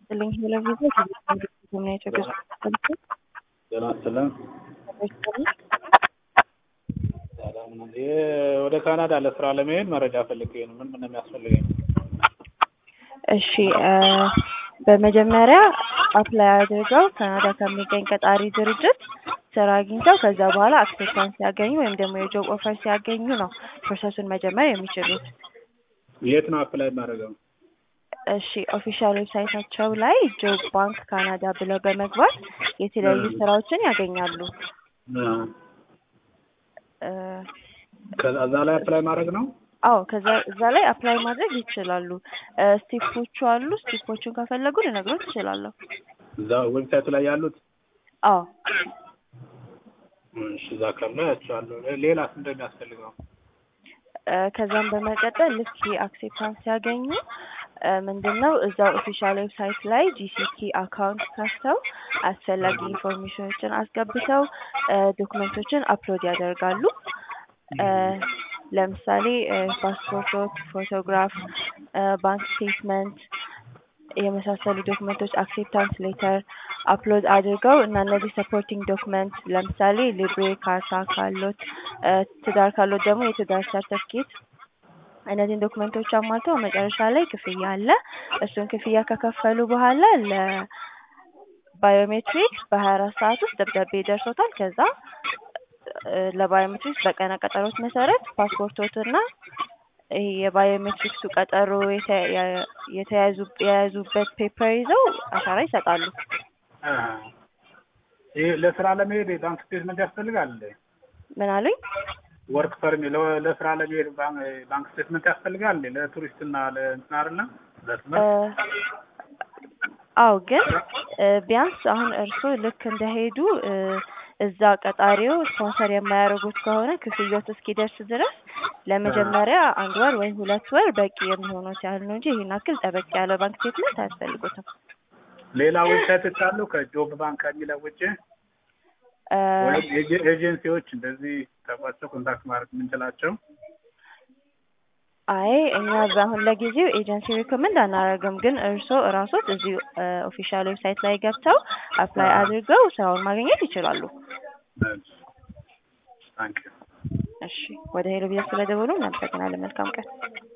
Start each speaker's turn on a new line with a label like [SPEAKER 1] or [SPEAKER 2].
[SPEAKER 1] ይስጥልኝ ቴሌቪዥን ከሚያቸው ገጽ
[SPEAKER 2] ጤና ይስጥልን። ሰላም ነው። ይህ ወደ ካናዳ ለስራ ለመሄድ መረጃ ፈልጌ ነው። ምን ምን ነው የሚያስፈልገኝ?
[SPEAKER 1] እሺ በመጀመሪያ አፕላይ አድርገው ካናዳ ከሚገኝ ቀጣሪ ድርጅት ስራ አግኝተው ከዛ በኋላ አክሴፕታንስ ሲያገኙ ወይም ደግሞ የጆብ ኦፈር ሲያገኙ ነው ፕሮሰሱን መጀመር የሚችሉት።
[SPEAKER 2] የት ነው አፕላይ የማደርገው?
[SPEAKER 1] እሺ ኦፊሻል ዌብሳይታቸው ላይ ጆብ ባንክ ካናዳ ብለው በመግባት የተለያዩ ስራዎችን ያገኛሉ። እ
[SPEAKER 2] ከዛ ላይ አፕላይ ማድረግ ነው?
[SPEAKER 1] አዎ ከዛ እዛ ላይ አፕላይ ማድረግ ይችላሉ። ስቴፖቹ አሉ። ስቴፖቹን ከፈለጉ ልነግሮት እችላለሁ።
[SPEAKER 2] እዛ ዌብሳይቱ ላይ ያሉት?
[SPEAKER 1] አዎ
[SPEAKER 2] እሺ እዛ ካለ ያቸዋለሁ። ሌላስ እንደሚያስፈልገው?
[SPEAKER 1] እ ከዛም በመቀጠል ልክ አክሴፕታንስ ሲያገኙ ምንድን ነው እዛው ኦፊሻል ዌብሳይት ላይ ጂሲኪ አካውንት ከፍተው አስፈላጊ ኢንፎርሜሽኖችን አስገብተው ዶክመንቶችን አፕሎድ ያደርጋሉ። እ ለምሳሌ ፓስፖርቶች፣ ፎቶግራፍ፣ ባንክ ስቴትመንት የመሳሰሉ ዶክመንቶች አክሴፕታንስ ሌተር አፕሎድ አድርገው እና እነዚህ ሰፖርቲንግ ዶክመንት ለምሳሌ ሊብሬ ካርታ ካሎት፣ ትዳር ካሎት ደግሞ የትዳር ሰርተፍኬት እነዚህን ዶክመንቶች አሟልተው መጨረሻ ላይ ክፍያ አለ። እሱን ክፍያ ከከፈሉ በኋላ ለባዮሜትሪክስ በሀያ አራት ሰዓት ውስጥ ደብዳቤ ይደርሶታል። ከዛ ለባዮሜትሪክስ በቀነ ቀጠሮት መሰረት ፓስፖርቶትና ይሄ የባዮሜትሪክሱ ቀጠሮ የተያዙ የያዙበት ፔፐር ይዘው አሻራ ይሰጣሉ።
[SPEAKER 2] ይህ ለስራ ለመሄድ የባንክ ስቴትመንት ያስፈልጋል እንዴ?
[SPEAKER 1] ምን አሉኝ?
[SPEAKER 2] ወርክ ፐርሚ ለስራ ለመሄድ ባንክ ስቴትመንት ያስፈልጋል እንዴ? ለቱሪስት እና ለእንትን አይደለም ለትምህርት?
[SPEAKER 1] አዎ ግን ቢያንስ አሁን እርስዎ ልክ እንደሄዱ እዛ ቀጣሪው ስፖንሰር የማያደርጉት ከሆነ ክፍያዎት እስኪደርስ ድረስ ለመጀመሪያ አንድ ወር ወይ ሁለት ወር በቂ የሚሆኑት ያህል ነው እንጂ ይህን ያክል ጠበቅ ያለ ባንክ ስቴትመንት አያስፈልጉትም።
[SPEAKER 2] ሌላ ዌብሳይቶች አሉ ከጆብ ባንክ ከሚለው ውጭ ወይም ኤጀንሲዎች እንደዚህ ተቋቸው ኮንታክት ማድረግ የምንችላቸው?
[SPEAKER 1] አይ እኛ አሁን ለጊዜው ኤጀንሲ ሪኮመንድ አናደርግም፣ ግን እርስዎ እራሶት እዚህ ኦፊሻል ዌብሳይት ላይ ገብተው አፕላይ አድርገው ስራውን ማግኘት ይችላሉ።
[SPEAKER 2] ታንክ ዩ።
[SPEAKER 1] እሺ ወደ ሄሎ ቢዝነስ ስለደወሉ እናመሰግናለን። መልካም ቀን።